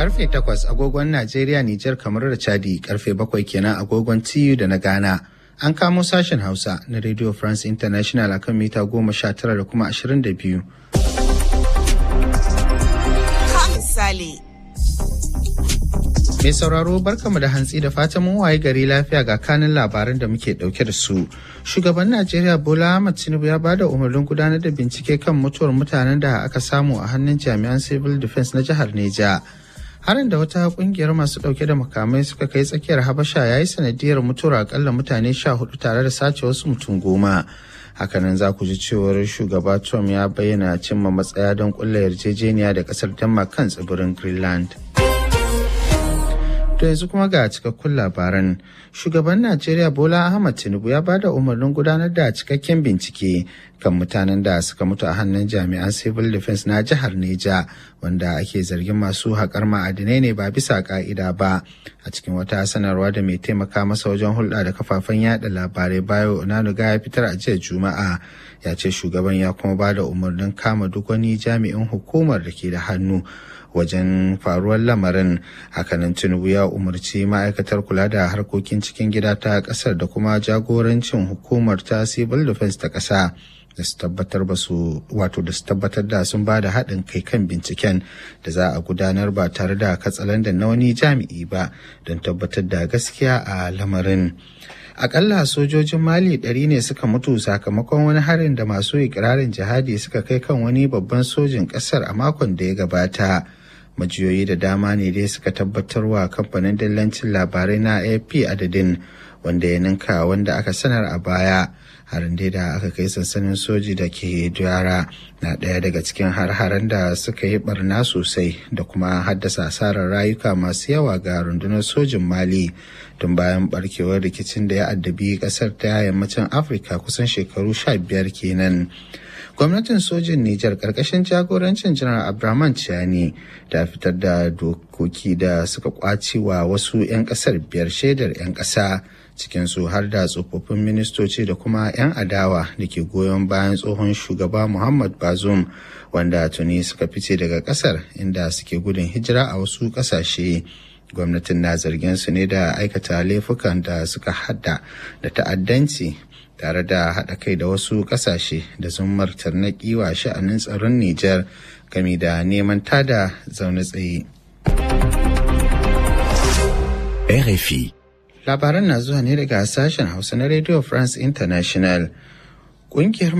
Karfe takwas agogon Najeriya, Nijar, kamar da Chadi, karfe bakwai kenan agogon TU da na Ghana. An kamo sashen Hausa na Radio France International akan mita goma sha tara da kuma ashirin da biyu. misali. Mai sauraro barkamu da hantsi da fatan mun waye gari lafiya ga kanin labaran da muke dauke da su. Shugaban Najeriya Bola Ahmed Tinubu ya bada umarnin gudanar da bincike kan mutuwar mutanen da aka samu a hannun jami'an Civil Defense na jihar Neja. Harin da wata kungiyar masu dauke da makamai suka kai tsakiyar Habasha ya yi sanadiyar mutuwar akalla mutane sha hudu tare da sace wasu mutum goma. hakanan za ku ji cewar shugaba trump ya bayyana cimma matsaya don kulla yarjejeniya da kasar denmark kan tsibirin greenland To yanzu kuma ga cikakkun labaran. Shugaban Najeriya Bola Ahmad Tinubu ya ba da umarnin gudanar da cikakken bincike kan mutanen da suka mutu a hannun jami'an Civil Defense na jihar Neja wanda ake zargin masu haƙar ma'adinai ne ba bisa ƙa'ida ba. A cikin wata sanarwa da mai taimaka masa wajen hulɗa da kafafen yada labarai bayo Onanuga ya fitar a jiya Juma'a ya ce shugaban ya kuma ba da umarnin kama duk wani jami'in hukumar da ke da hannu. wajen faruwar lamarin hakanan tinubu ya umarci ma'aikatar kula da harkokin cikin gida ta kasar da kuma jagorancin hukumar ta civil defense ta kasa da su tabbatar ba su wato da su tabbatar da sun ba da haɗin kai kan binciken da za a gudanar ba tare da katsalandan na wani jami'i ba don tabbatar da gaskiya a lamarin akalla sojojin mali ɗari ne suka mutu sakamakon wani harin da masu ikirarin jihadi suka kai kan wani babban sojin ƙasar a makon da ya gabata majiyoyi da dama ne dai suka tabbatar wa kamfanin dillancin labarai na ap adadin wanda ya ninka wanda aka sanar a baya harin dai da aka kai sansanin soji da ke duyara na ɗaya daga cikin har-haren da suka yi barna sosai da kuma haddasa asarar rayuka masu yawa ga rundunar sojin mali tun bayan barkewar rikicin da ya addabi ƙasar ta yammacin afirka kusan shekaru sha biyar kenan gwamnatin sojin Nijar karkashin jagorancin janar Abraman Ciani ta fitar da dokoki da suka kwaci wa wasu 'yan kasar biyar shaidar 'yan ƙasa cikinsu har da tsofaffin ministoci da kuma 'yan adawa da ke goyon bayan tsohon shugaba Muhammad Bazoum wanda tuni suka fice daga ƙasar inda suke gudun hijira a wasu ƙasashe. gwamnatin na zargin su ne da aikata laifukan da suka hada da ta'addanci tare da haɗa kai da wasu ƙasashe da zummar tarnaƙi wa sha'anin tsaron Nijar game da neman tada zaune tsaye. RFI Labaran na zuwa ne daga sashen Hausa na Radio France International. Ƙungiyar